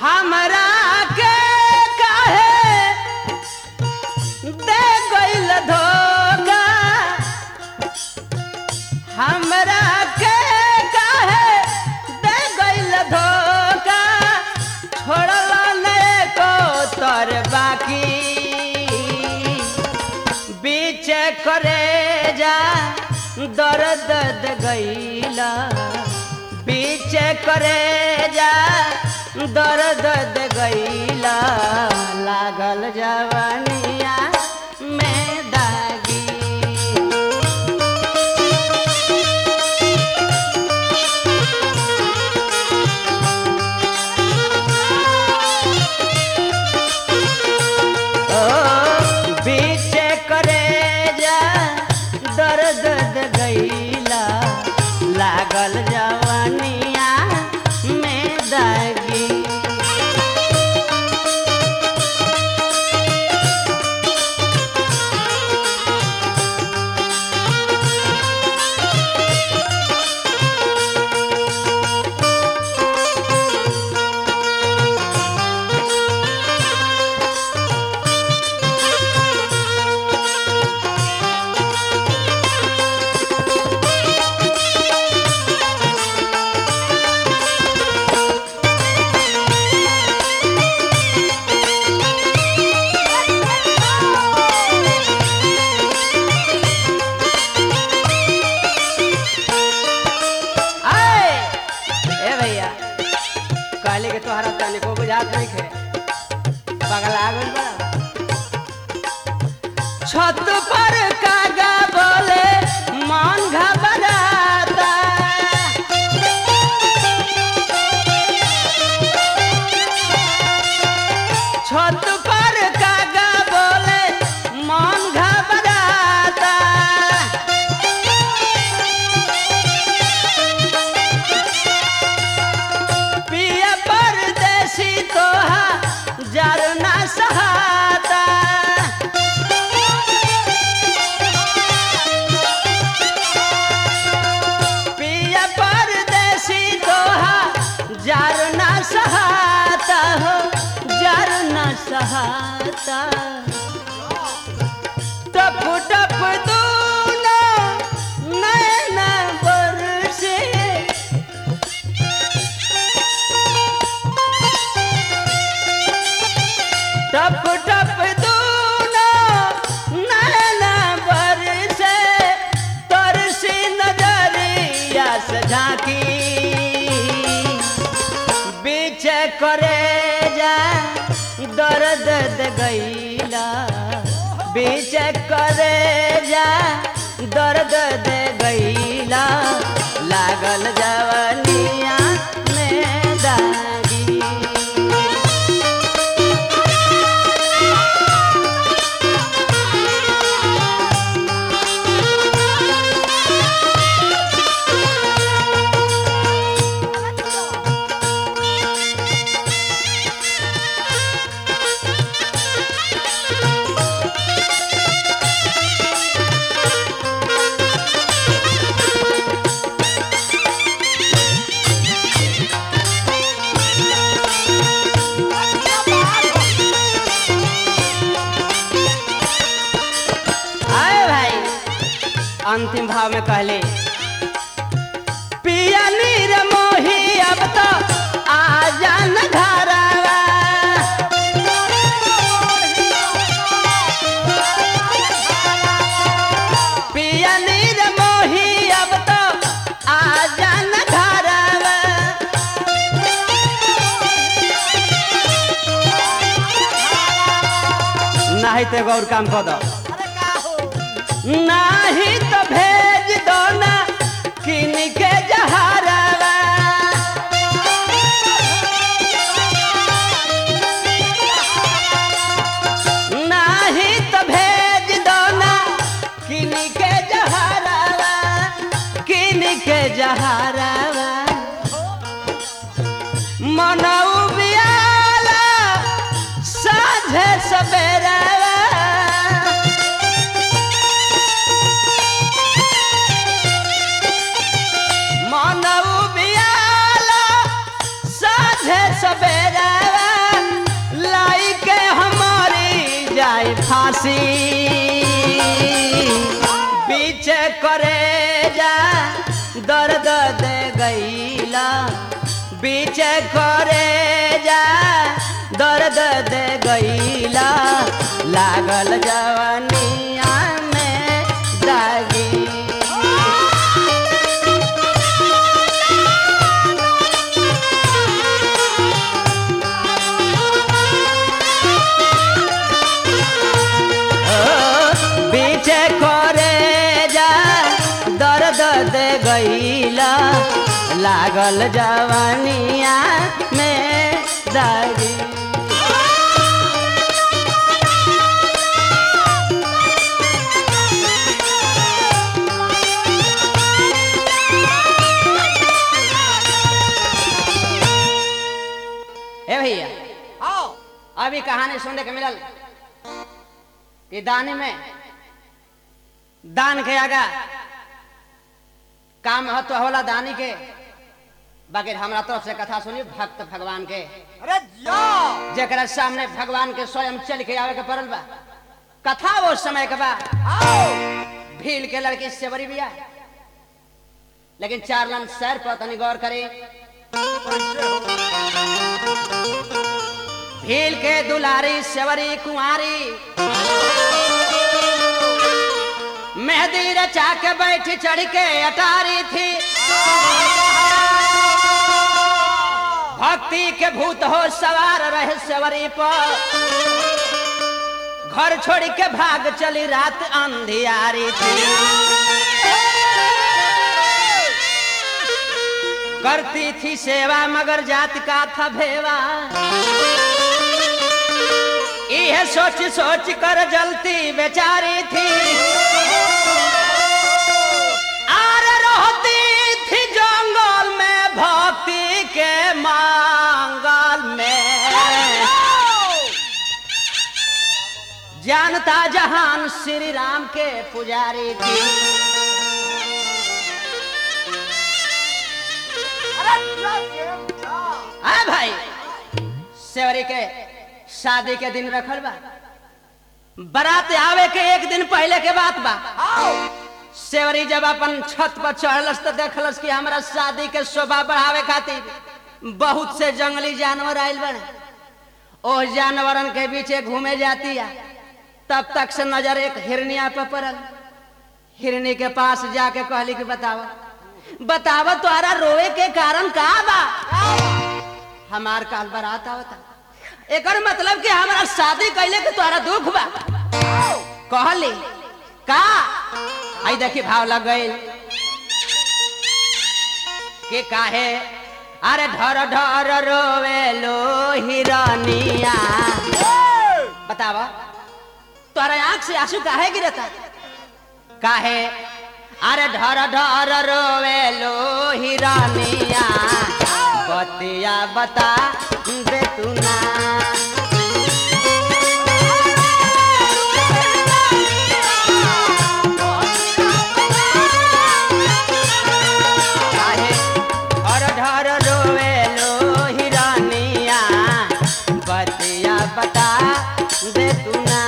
हमरा के काहे दे गइल धोखा हमरा के काहे दे गइल धोखा छोड़ल ने को तर बाकी बीच करे जा दर्द दे गइला बीच करे जा दर्द दे गइला लागल जवानिया में दागी ओ बीच करे जा दर्द दे गइला लागल जवानिया में दागी आए ए भैया कहले के तोहरा तने को बुझात नहीं खे पगला गइल बा छत पर कागा बोले मन घबराता छत पर कागा बोले मन घबराता पिया परदेसी तोहा जरना सहाता पिया परदेसी तोहा जरना सहाता हो जरना सहाता टप टप दूना नैना बरसे टप टप दूना नैना बरसे तरसी नजरिया से झांकी बीच करे जा दर्द दे गईला बीच करे जा दर्द दे गईला लागल जवनिया में दागी आए भाई अंतिम भाव में कहले पिया नीर मोही अब तो आ जान घरवा पिया नीर मोही अब तो आ जान घरवा नाही तो एगो और काम कर दो नाही तो भेज दो ना किन के जहरवा नाही तो भेज दो ना किन के जहरवा किन के जहरवा मनऊ बियाला साझे सवेरा मनऊ बियाला साझे सवेरा फांसी पीछे करे जा दर्द दे गईला पीछे करे जा दर्द दे गईला लागल जवानिया में दागी पीछे करे जा दर्द दे गईला लागल जवानिया में दागी ए भैया आओ अभी कहानी सुनने के मिलल कि दान में दान के आगा काम महत्व होला दानी के बाकी हमरा तरफ से कथा सुनी भक्त भगवान के अरे जाओ जरा सामने भगवान के स्वयं चल के आवे के पड़ल बा कथा वो समय के बा आओ भील के लड़की सेवरी बिया लेकिन चार लन सैर पर तनी गौर करे भील के दुलारी सेवरी कुंवारी मेहंदी रचा के बैठ चढ़ के अटारी थी भक्ति के भूत हो सवार रहे सेवरी पर घर छोड़ के भाग चली रात अंधियारी थी करती थी सेवा मगर जात का था भेवा यह सोच सोच कर जलती बेचारी थी आर रहती थी जंगल में भक्ति के मांगल में जानता जहान श्री राम के पुजारी थी अरे जाओ जाओ आ भाई सेवरी के शादी के दिन रखल बा बारात आवे के एक दिन पहले के बात बा आओ सेवरी जब अपन छत पर चढ़लस तो देखलस कि हमरा शादी के शोभा बढ़ावे खातिर बहुत से जंगली जानवर आयल बने ओ जानवरन के पीछे घूमे जाती है तब तक से नजर एक हिरनिया पर पड़ल हिरनी के पास जाके कहली कि बताव बताव तुम्हारा रोए के कारण का बा हमार काल बारात आवता एकर मतलब कि हमारा शादी कैले के तोहरा दुख बा कहली का आई देखी भाव लग गई के काहे अरे ढर ढर रोवे लो हिरनिया बतावा तोहरा आंख से आंसू काहे गिरता काहे अरे ढर ढर रोवे लो हिरनिया बतिया बता दे तू ना काहे ढर ढर रोवे लो हिरनिया बतिया बता दे तू ना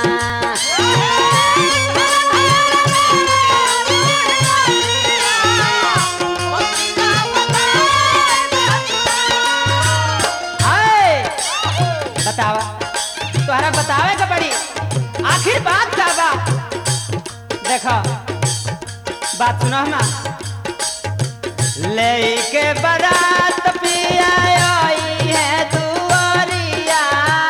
हाय बतावा तोहरा बतावे के पड़ी आखिर बात का बा देखो बात सुनो ना लेके बारात पिया आई है दुआरिया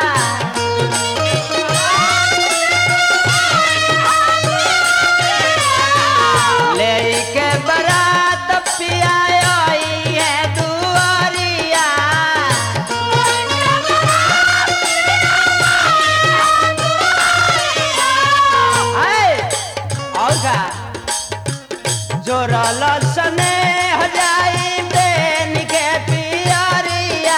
लेके बारात पिया आई है दुआरिया हाय, और का जोरल सने हो जाई बेन के पियरिया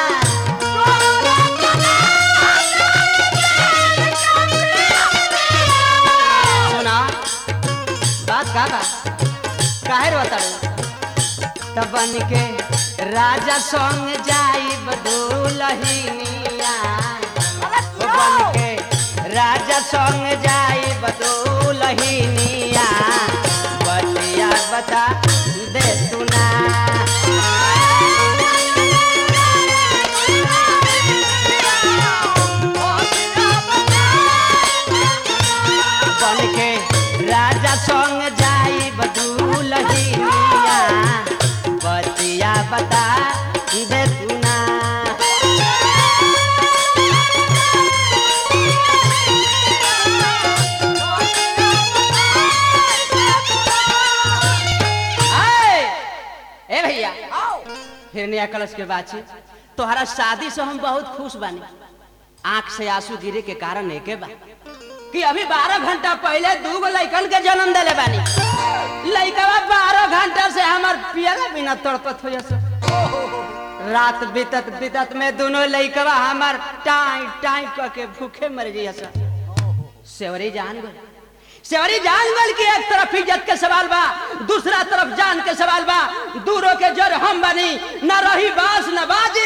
सुना बात का बा काहे रोतड़ तब बन के राजा संग जाई बदुलहिनिया ओ बन के राजा संग जाई बदुलहिनिया बतिया बता दे तू ना बन के राजा संग जाई बदुलहिनिया बतिया बता दे तू ना आए! ए भैया फिर नया कलश के बात छे तोहरा शादी से हम बहुत खुश बानी आंख से आंसू गिरे के कारण एके बा कि अभी बारह घंटा पहले दू गो लइकन के जन्म दिले बानी लइकवा बारह घंटा से हमार पियला बिना तड़पत हो जैसे रात बीतत बीतत में दोनों लइकवा हमार टाई टाई करके भूखे मर जाइए सेवरी जान गए सेवरी जान गल कि एक तरफ इज्जत के सवाल बा दूसरा तरफ जान के सवाल बा दूरों के जर हम बनी न रही बास न बाजी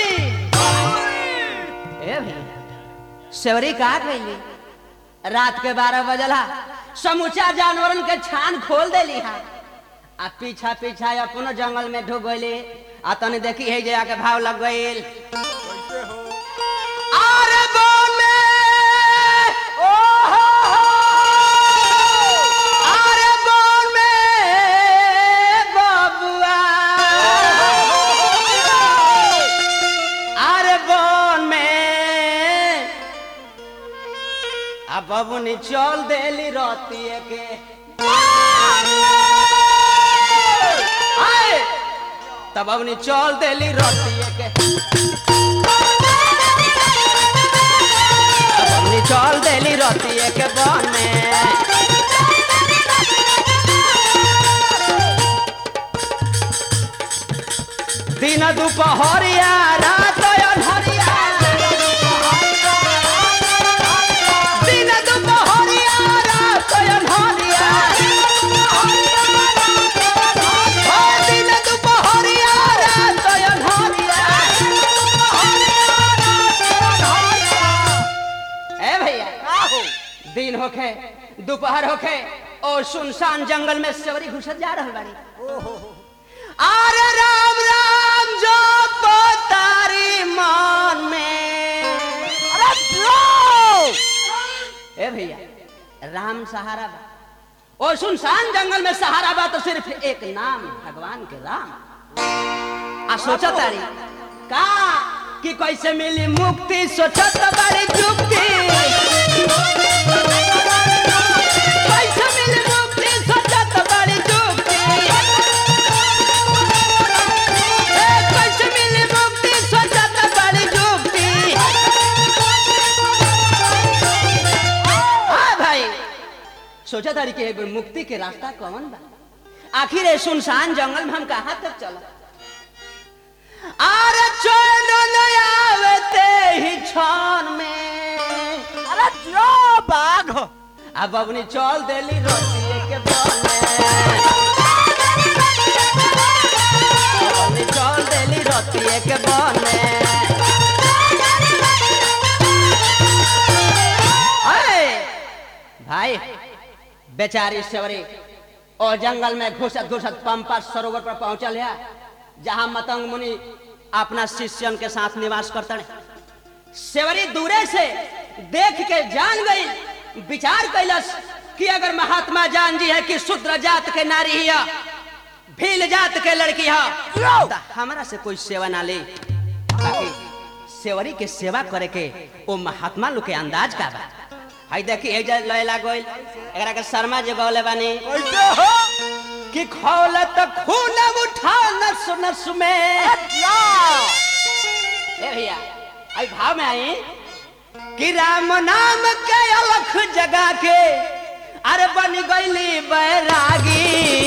ए भैया सेवरी कहा गई रात के बारह बजला समूचा जानवरन के छान खोल देली हा आ पीछा पीछा अपनो जंगल में ढुक गईली आ तनी देखी है जे आके भाव लग गईल अरे बोल में अरे बोल में बबुआ अरे बोल में आ बबुनी चल देली रतिए के आए तब बबुनी चल देली रतिए के तब बबुनी चल देली रतिए के बने दिन दुपहरिया रात अनहरिया दिन दुपहरिया रात अनहरिया ओ दिन दुपहरिया रात अनहरिया ए भैया दिन होखे दोपहर होखे और सुनसान जंगल में सेवरी घुसत जा रहल बाड़ी अरे राम राम जो तारी मन में ए भैया राम सहारा बा ओ सुनसान जंगल में सहारा बा तो सिर्फ एक नाम भगवान के राम आ सोचा तारी का कि कैसे मिली मुक्ति सोचत बड़ी जुक्ति कैसे मिली मुक्ति सोचत बड़ी जुक्ति ए, कैसे मिली मुक्ति सोचत बड़ी जुक्ति हाँ भाई सोचा तारी कि एगो मुक्ति के रास्ता कौन बा आखिर ये सुनसान जंगल में हम कहाँ तक चला अरे चैन न आवते ही क्षण में अरे जो बाघ अब अपनी चल देली रोटी के बने अपनी चल देली रोटी के बने अरे भाई बेचारी सेवरी और जंगल में घुसत घुसत पंपा सरोवर पर पहुंचल है जहां मतंग मुनि अपना शिष्यन के साथ निवास करते हैं सेवरी दूरे से देख के जान गई विचार कैलस कि अगर महात्मा जान जी है कि शूद्र जात के नारी है भील जात के लड़की है तो हमारा से कोई सेवा ना ले बाकी सेवरी के सेवा करे के वो महात्मा लोग के अंदाज का बा हाय देखी हे जे लैला गोइल एकरा के शर्मा जी गौले बानी कैसे हो कि खौलत खून उठा नस नस में या ए भैया आई भाव में आई कि राम नाम के अलख जगा के अरे बन गईली बैरागी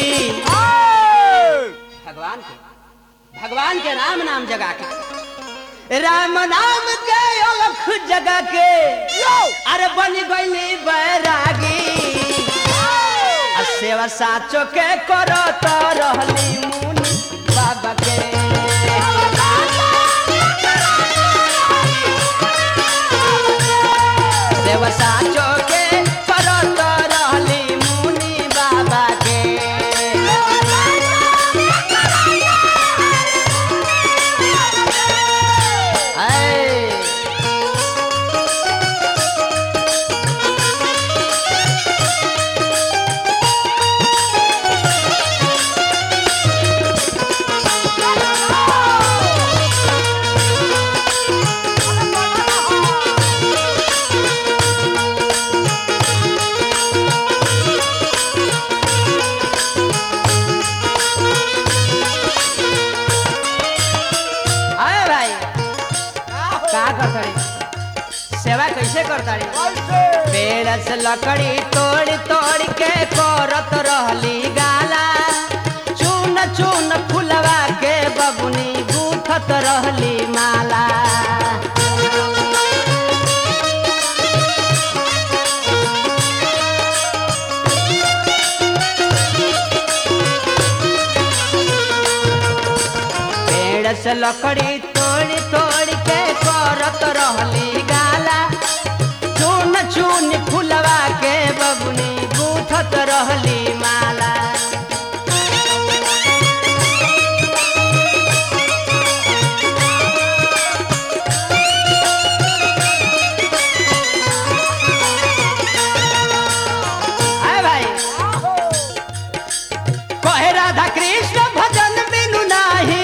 भगवान के भगवान के राम नाम जगा के राम नाम के अलख जगा के अरे बन गईली बैरागी आ सेवा साचो के करो तो रहली मुनि बाबा के देव साचो के का करताड़ी सेवा कैसे करताड़ी कैसे पेड़ से लकड़ी तोड़ तोड़ के करत रहली गाला चून चून फुलवा के बबुनी गूथत रहली माला पेड़ से लकड़ी तोड़ तोड़ के करत रहली गाला चून चून फुलवा के बबुनी गूथत रहली माला आए भाई कहे राधा कृष्ण भजन बिनु नाही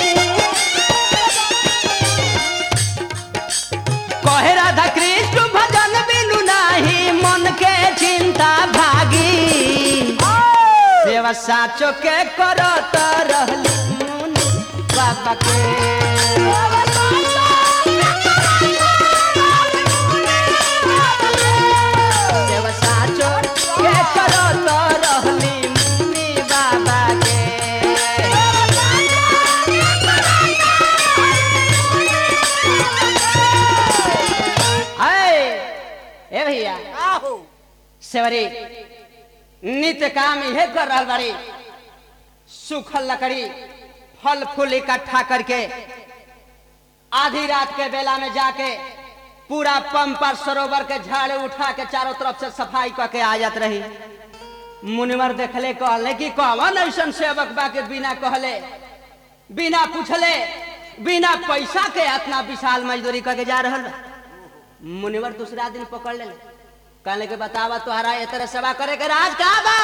कहे राधा कृष्ण भजन बिनु नाही मन के चिंता भागी सेवा साचो के करत रहली मुनि बाबा के सेवा साचो के करत रहली मुनि बाबा के आए ए भैया आहो सेवरी नित्य काम यह कर रहा बाड़ी सूखल लकड़ी फल फूल इकट्ठा करके आधी रात के बेला में जाके पूरा पंपर सरोवर के झाड़े उठा के चारों तरफ से सफाई करके आ जात रही मुनिवर देखले कहले कि कौन ऐसा सेवक बा के बिना कहले बिना पूछले बिना पैसा के इतना विशाल मजदूरी करके जा रहल बा मुनिवर दूसरा दिन पकड़ ले कहले के बतावा तोहरा ये तरह सेवा करे के राज का बा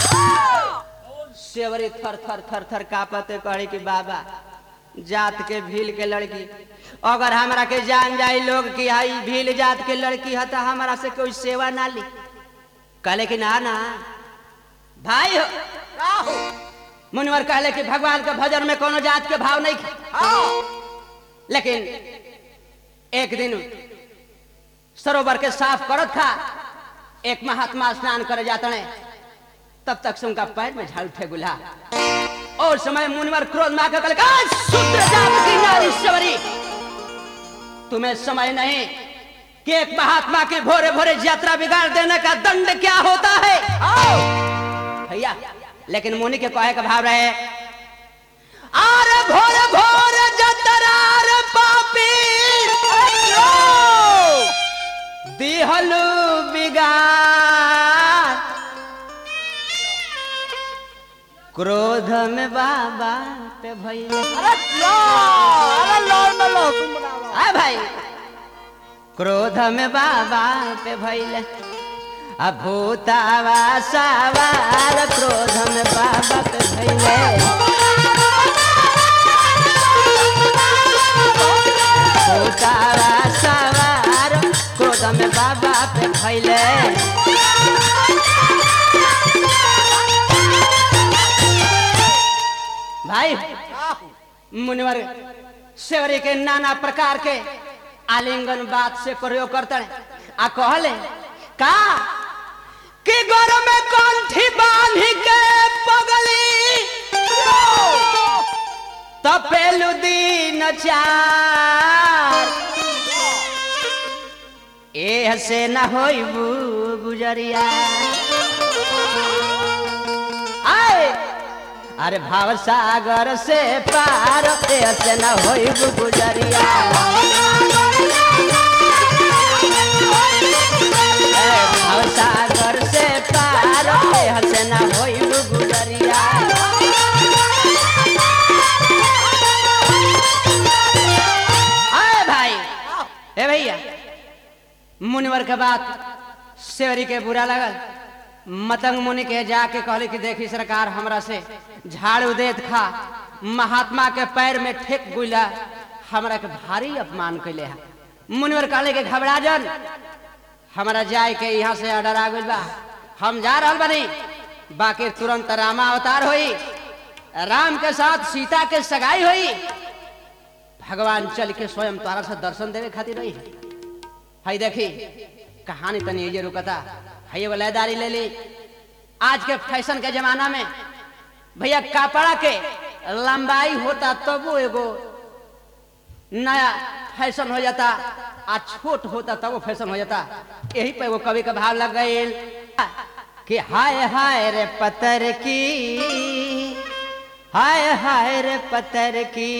सेवरी थर थर थर थर कापते कहे कि बाबा जात के भील के लड़की अगर हमरा के जान जाई लोग कि हाई भील जात के लड़की है तो हमरा से कोई सेवा ना ली कहले कि ना ना भाई हो आहो मुनिवर कहले कि भगवान के भजन में कोनो जात के भाव नहीं खे। हाँ लेकिन एक दिन सरोवर के साफ करत था एक महात्मा स्नान करे जाते ने तब तक से उनका पैर में झाड़ उठे गुला और समय मुनिवर क्रोध में आकर कहले, "आ, शूद्र जात की नारी सवरी तुम्हें समय नहीं कि एक महात्मा की भोरे भोरे यात्रा बिगाड़ देने का दंड क्या होता है भैया लेकिन मुनि के कहे का भाव रहे आरे भोरे भोरे जतरार पापी दिहलु बिगाड़ क्रोध में बाबा पे भैया अरे लो अरे लो में लो तुम बनाओ आ भाई क्रोध में बाबा पे भैले आ भूतावा सवार क्रोध में बाबा पे भैले भूतावा सवार क्रोध में बाबा पे भैले भाई आहो मुनिवर सेवरी के नाना प्रकार के आलिंगन बात से प्रयोग करते हैं आ कहले का कि गोर में कंठी बांध के पगली तपेलु दिन चार ए से न होइबू गुजरिया आए अरे भाव सागर से पार ए से न होइबू गुजरिया ए भाव सागर से पार ए से न होइबू गुजरिया आए भाई ए भैया मुनिवर के बात सेवरी के बुरा लगल मतंग मुनि के जाके कहले कि देखी सरकार हमरा से झाड़ू देत खा महात्मा के पैर में ठेक गुला हमरा के भारी अपमान कैले है मुनिवर कहले कि घबरा जन हमरा जाए के यहाँ से ऑर्डर आ गइल बा हम जा रहल बनी बाकी तुरंत रामा अवतार होई राम के साथ सीता के सगाई होई भगवान चल के स्वयं तोरा से दर्शन देवे खातिर रही हई देखी कहानी तनी ये रुकता हई एगो लयदारी ले ली आज के फैशन के जमाना में भैया कपड़ा के लंबाई होता तबो एगो नया फैशन हो जाता आ छोट होता तब वो फैशन हो जाता यही पे वो कवि का भाव लग गई कि हाय हाय रे पतर की हाय हाय रे पतर की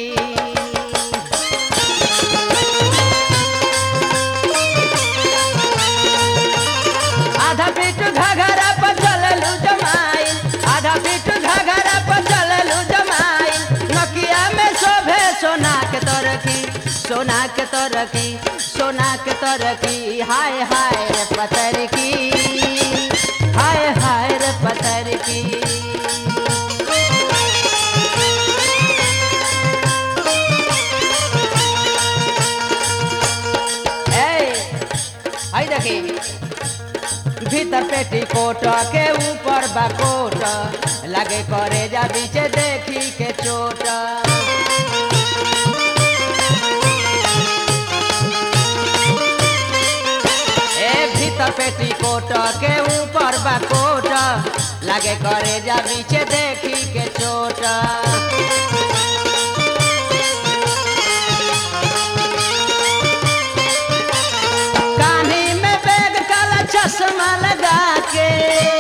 आधा पीठ घघरा पर चललू जमाई आधा पीठ घघरा पर चललू जमाई नकिया में शोभे सोना के तरकी सोना के तरकी सोना के तरकी हाय हाय रे पतर की हाय हाय रे पतर की ए, हाय देखी भीतर पेटी कोट के ऊपर बकोट लगे करे जा बीचे देखी के चोट ए भीतर पेटी कोट के ऊपर बकोट लगे करे जा बीचे देखी के चोट कानी में बैग काला चश्मा लगा के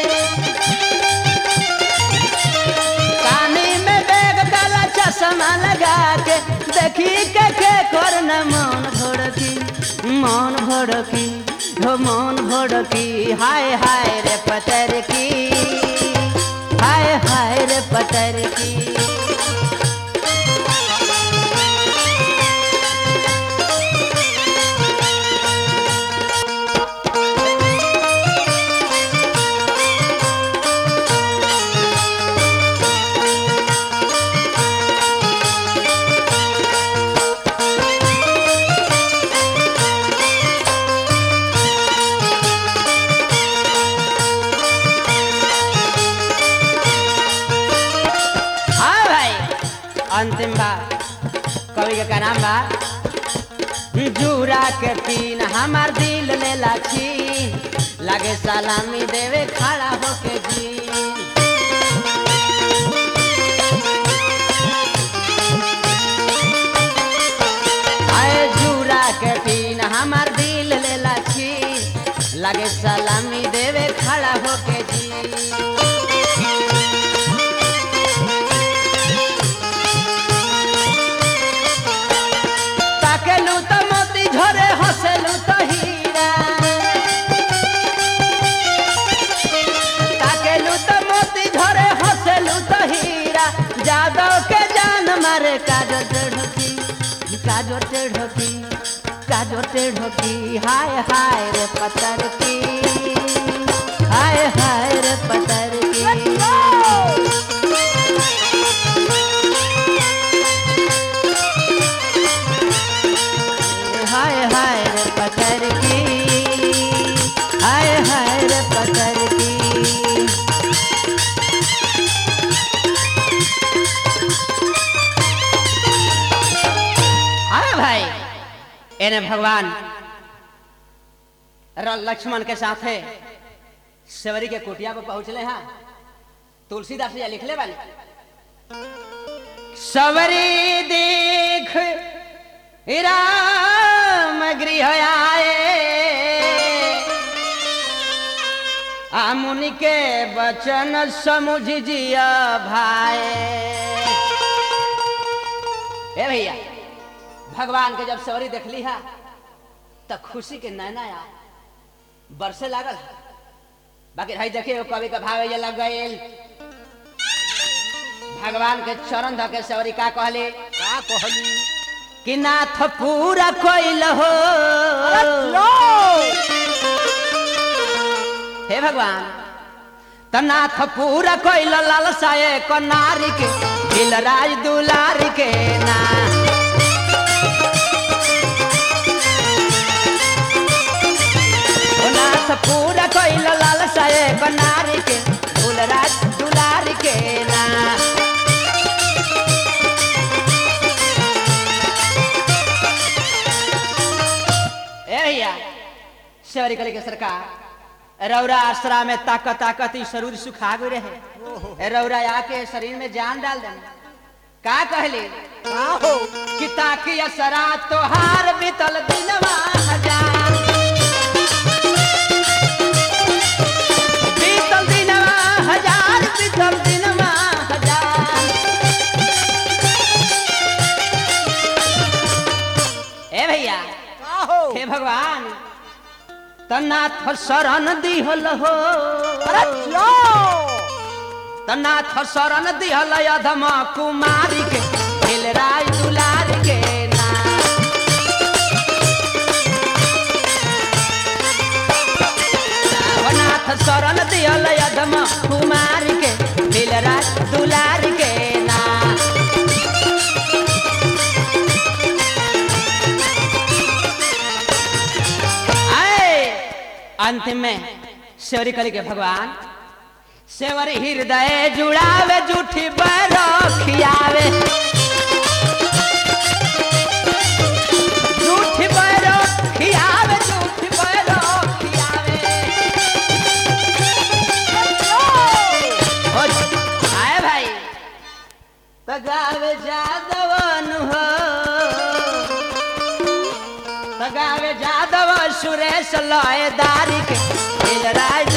कानी में बैग काला चश्मा लगा के देखी के के कर न मन भड़की मन भड़की हो मन भड़की हाय हाय रे पतर की हाय हाय रे पतर की हाँ भाई अंतिम बा कवि के का नाम बा जूरा के तीन हमार दिल ले लाछी लगे सलामी देवे खड़ा होके जी आए जूरा के तीन हमार दिल ले लाछी लगे सलामी देवे खड़ा होके जी ताकेलू तो मोती झरे हंसेलू तो हीरा ताकेलू तो मोती झरे हंसेलू तो हीरा जादव के जान मारे काजो टेढ़की काजो टेढ़की काजो टेढ़की हाय हाय रे पतर की हाय हाय रे पतर की हाय हाय रे पतर की हाय हाय रे पतर की अरे भाई एने भगवान र- लक्ष्मण के साथ है सेवरी के कुटिया पर पहुंचले हैं तुलसीदास जी लिखले वाले सवरी देख राम गृह आए आ मुनि के बचन समुझ जिया भाई ए भैया भगवान के जब सवरी देखली है तो खुशी के नैना आ बरसे लागल बाकी भाई देखिए कवि का भाव ये लग गए भगवान के चरण धऽ के सवरी का कहली का कहली कि नाथ पूरा कोइल हो लो हे भगवान त नाथ पूरा कोइल लालसाए को नारी के दिल राज दुलारी के ना ओ नाथ पूरा कोइल लालसाए को नारी के दिल राज दुलारी के ना सेवरी कली के सरकार रौरा आश्रा में ताकत ताकत ई शरीर सुखा गई रहे रौरा आके शरीर में जान डाल देना का कहली का हो कि ताकि असरा तोहार बीतल दिनवा हजार बीतल दिनवा हजार बीतल दिनवा हजार ए भैया का हो हे भगवान तनाथ शरण दिहल हो अरे जियो तनाथ शरण दिहल अधम कुमारी के खेल राय दुलार के नाम नाथ शरण दिहल अधम कुमारी के खेल राय दुलार के नाम आए अंत में सेवरी कली के भगवान सेवर हृदय जुड़ावे जूठी बरो खियावे जूठी बरो खियावे जूठी बरो खियावे ओ, आए भाई तगावे जादवन हो तगावे जादव सुरेश लयदारी के राज